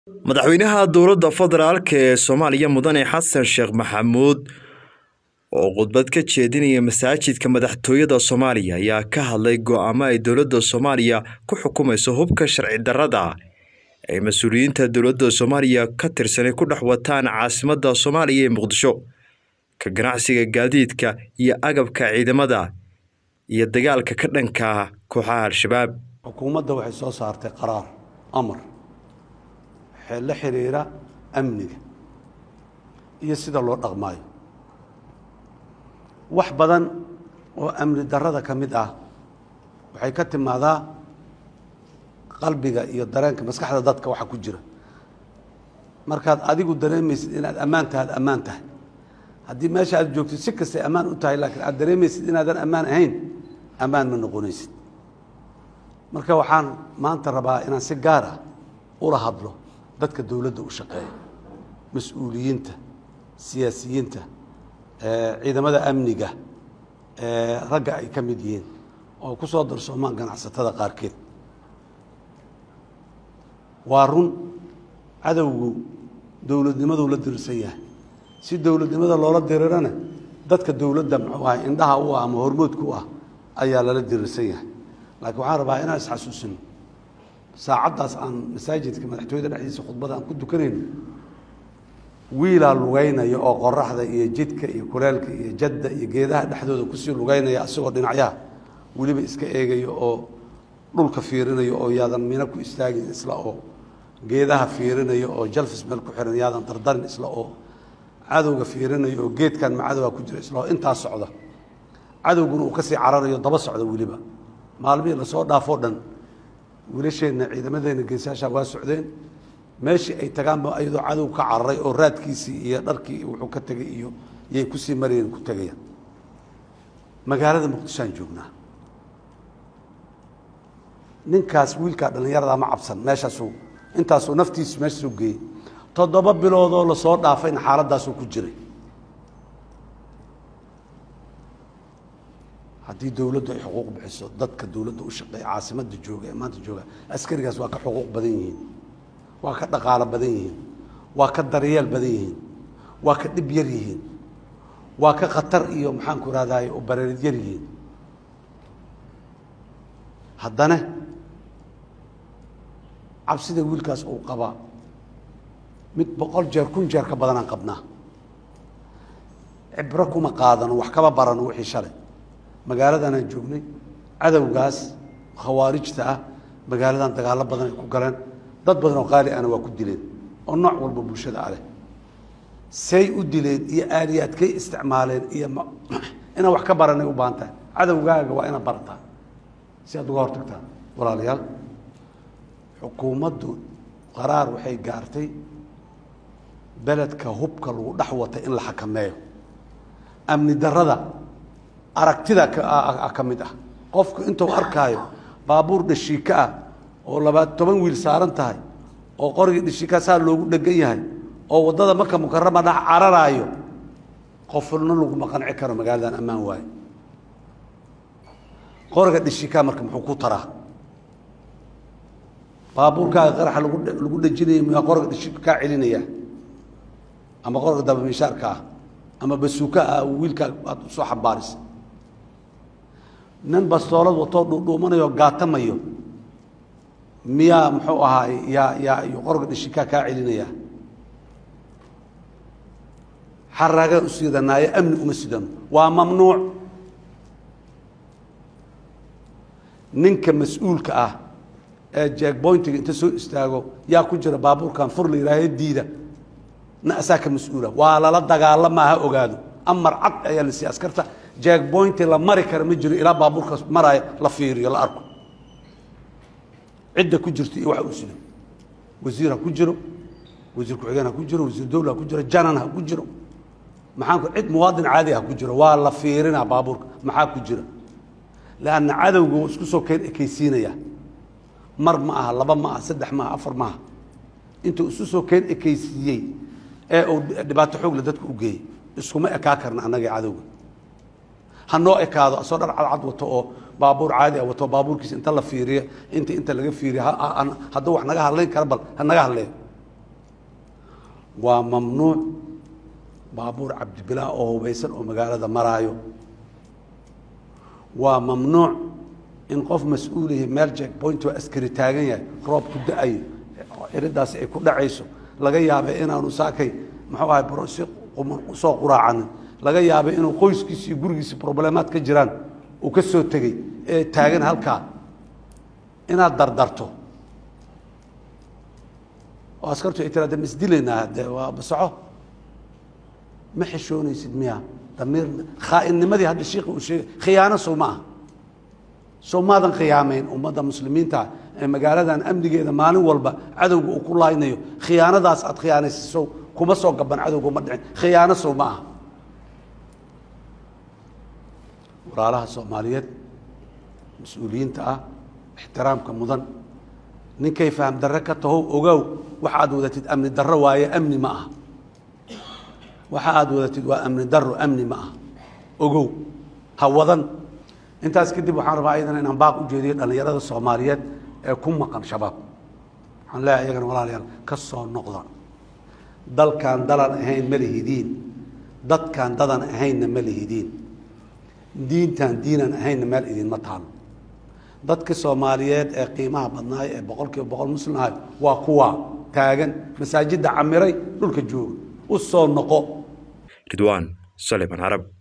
madaxweynaha dowladda federaalk ee soomaaliya mudane xasan sheekh maxamuud oo khudbad ka jeedinaya masaajidka madaxtooyada soomaaliya ayaa ka hadlay go-aamo ay dowladda soomaaliya ku xukumayso hubka sharci darrada ay mas-uuliyiinta dowladda soomaaliya ka tirsanay ku dhex wataan caasimadda soomaaliya ee muqdisho ka ganacsiga gaadiidka iyo agabka ciidamada iyo dagaalka ka dhanka kooxaha al-shabaab xukuumadda waxay soo saartay qaraar amar waxay la xiriira amniga iyo sida loo dhaqmaayo wax badan oo amni darrada ka mid ah waxay ka timaadaa qalbiga iyo dareenka maskaxda dadka waxa ku jira markaad adigu dareemaysid inaad ammaan tahay ad ammaan tahay haddii meesha aad joogtid si kastay ammaan u tahay laakiin aad dareemaysid inaadan ammaan ahayn ammaan ma noqonaysid marka waxaan maanta rabaa inaan si gaar ah ula hadlo dadka dowladda u shaqeeya mas-uuliyiinta siyaasiyiinta ciidamada amniga ragga ay ka mid yihiin oo ku soo darsoomaan ganacsatada qaarkeed waa run cadowgu dowladnimaduu la dirirsan yahay si dowladnimada loola dirirana dadka dowladda muxuu ahay indhaha u ah ama hormoodka u ah ayaa lala dirirsan yahay laakiin waxaan rabaa inaan isxasuusino saacaddaas aan masaajidka madaxtooyada dhexdiisa khudbada aan ku dukanayno wiilaa lugaynaya oo qoraxda iyo jidka iyo kuleelka iyo jadda iyo geedaha dhexdooda kusii lugaynaya asagoo dhinacyaha weliba iska eegaya oo dhulka fiirinaya oo yaadan mino ku istaagin isla oo geedaha fiirinaya oo jalfis meel ku xiran yaadan dardarin isla oo cadowga fiirinaya oo geedkan ma cadowga ku jira isla oo intaa socda cadowguna uu kasii cararayo daba socda weliba maalmihii lasoo dhaafoo dhan wiilasheenna ciidamadeenna geesaashaa waa socdeen meeshii ay tagaanba iyadoo cadow ka cararay oo raadkiisii iyo dharkii wuxuu ka tegay iyo yay kusii marayeen ku tegayaan magaalada muqdishoaan joognaa ninkaas wiilkaa dhallinyaradaa ma cabsan meeshaasuu intaasuu naftiisu meeshaasuu geeyey toddoba biloodoo lasoo dhaafayna xaaladdaasuu ku jiray haddii dowladdu ay xuquuq bixiso dadka dowladda u shaqeeya caasimadda jooga ee maanta jooga askarigaas waa ka xuquuq badan yihiin waa ka dhaqaalo badan yihiin waa ka daryeel badan yihiin waa ka dhib yar yihiin waa ka khatar iyo maxaanku ihahdaay oo bareerid yar yihiin haddana cabsida wiilkaas uu qabaa mid boqol jeer kun jeer ka badanaan qabnaa cibro kuma qaadano wax kama barano wixii shalay magaaladanaan joognay cadowgaas khawaarijta ah magaaladan dagaallo badan ay ku galeen dad badan oo qaali ana waa ku dileen oo nooc walba bulshada ah leh say u dileen iyo aaliyaadkay isticmaaleen iyo inaan wax ka baranay u baahan tahay cadowgaaga waa inaad barataa si aad uga hortagtaa walaalayaal xukuumaddu qaraar waxay gaartay beledka hubka lagu dhex watay in la xakameeyo amni darrada aragtida ka mid ah qofku intuu arkaayo baabuur dhashiika ah oo labaad toban wiil saaran tahay oo qorigii dhashiikaa saa loogu dhegan yahay oo waddada maka mukarama dhex cararaayo qofna laguma qanci karo magaaladan ammaan waaye qoriga dhashiikaa marka muxuu ku taraa baabuurkaaga qaraxa lagu lagu dhejinaya muyaa qoriga dhashiika kaa celinaya ama qoriga dabamishaarka ah ama basuuka ah wiilkaa aad usoo xambaarisa nin bastoolad watoo dhuudhuumanayo gaatamayo miyaa muxuu ahaay yaa yaa iyo qoriga dhashikaa kaa celinaya xaraagaan u sidanaayo amni uma sidano waa mamnuuc ninka mas-uulka ah ee jeegboyntiga inta soo istaago yaa ku jira baabuurkan fur la yihaahe diida na asaa ka mas-uula waa lala dagaalama ha ogaado amar cad ayaa la siiya askarta jeegboynti la mari kara ma jiro ilaa baabuurkaas maraayo la fiiriyo la arko cidda ku jirto iyo waxa uu sido wasiir ha ku jiro wasiir ku-xigeen ha ku jiro wasiir dowla ha ku jiro janan ha ku jiro maxaanku cid muwaadin caadi ha ku jiro waa la fiirinaa baabuurka maxaa ku jira leanna cadowga wuu isku soo keen ekaysiinaya mar ma aha laba ma aha saddex ma aha afar ma aha intuu isu soo keen ekaysiiyey ee uu dhibaato xoogle dadka u geeyey iskuma ekaa karna annagii cadowga ha noo ekaado asoo dhar cadcad wato oo baabuur caadi ah wato baabuurkiisa inta la fiiriyo inta inta laga fiiriyo ha- ha- hadduu wax naga hadlayn kara bal ha naga hadleeyo waa mamnuuc baabuur cabdibilaa oo hubaysan oo magaalada maraayo waa mamnuuc in qof mas-uulihi meel jack point oo askari taagan yahay roob ku da-ayo iridaasi ay ku dhacayso laga yaabay inaanu saakay muxuu ahay si soo quraacanin laga yaabay inuu qoyskiisi iyo gurigiisi problemaad ka jiraan uu ka soo tegey ee taagan halkaa inaad dardarto oo askartu ay tiraada ma isdilaynaa de waa basaco ma xishoonaysid miya damiir khaa'innimadii hadda shiikha uu sheegay khiyaano sow ma aha sow maadan khiyaamayn ummadda muslimiinta ee magaaladan amnigeeda maalin walba cadowga uu ku laaynayo khiyaanadaas aad khiyaanaysid sow kuma soo gaban cadowga uma dhicin khiyaano sow ma aha walaalaha soomaaliyeed mas-uuliyiinta ah ixtiraamka mudan ninkay faham darre ka tahow ogow waxa aad wadatid amni darro waaye amni ma aha waxa aad wadatid waa amni darro amni ma aha ogow ha wadan intaas kadib waxaan rabaa ayadana inaan baaq u jeediyo dhallinyarada soomaaliyeed ee ku maqan shabaab waxaan leeyahay iyagana walaalayaal ka soo noqda dalkan dalan ahayn ma lihidiin dadkan dadan ahaynna ma lihidiin diintan diinan ahaynna meel idinma taalo dadka soomaaliyeed ee qiimaha badnaay ee boqol kiiba boqol muslim ahay waa kuwa taagan masaajidda camiray dhulka jooga u soo noqo ridwaan sulayman carab